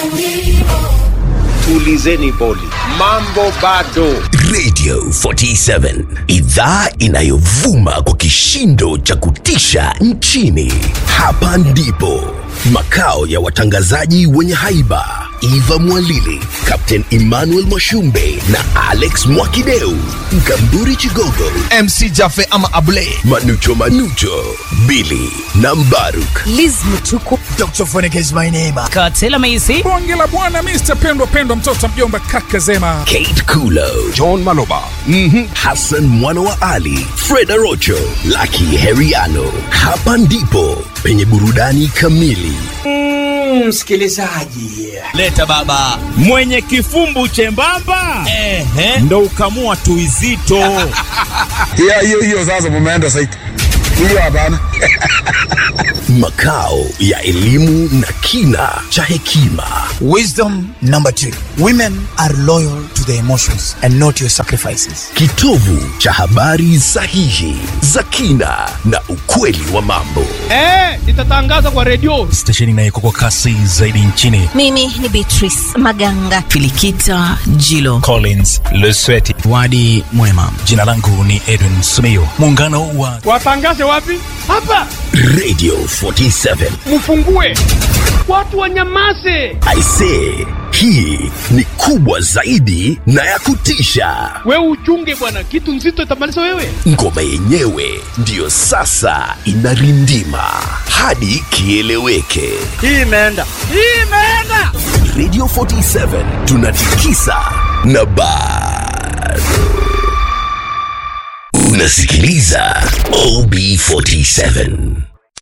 tulizeni boli, mambo bado. radio 47 idhaa inayovuma kwa kishindo cha kutisha nchini hapa ndipo makao ya watangazaji wenye haiba eva mwalili captain emmanuel mwashumbe na alex mwakideu mkamburi chigogo mc jafe ama abule manucho manucho bili na mbaruk Liz Mutuku. dr Phonic is my name Katela Maisi. bonge la bwana mr pendwa pendwa mtoto mjomba kaka zema kate kulo John Maloba, Hassan mwana wa Ali, Fred Arocho, Lucky Heriano. Hapa ndipo penye burudani kamili. leta baba mwenye kifumbu chembamba ehe ndo ukamua tuizito hiyo hiyo hiyo sasa mumeenda saiti hiyo hapana Makao ya elimu na kina cha hekima. Wisdom number two women are loyal to their emotions and not your sacrifices. Kitovu cha habari sahihi za kina na ukweli wa mambo. stesheni inayeko kwa kasi zaidi nchini Mimi ni Beatrice Maganga. Filikita Jilo. collins lesweti Wadi mwema. jina langu ni edwin sumio muungano wa watangaze wapi hapa Radio 47. mfungue watu wanyamaze I say, hii ni kubwa zaidi na ya kutisha. wewe uchunge bwana kitu nzito itamaliza wewe ngoma yenyewe ndiyo sasa inarindima hadi kieleweke hii imeenda hii imeenda radio 47 tunatikisa na bado unasikiliza ob 47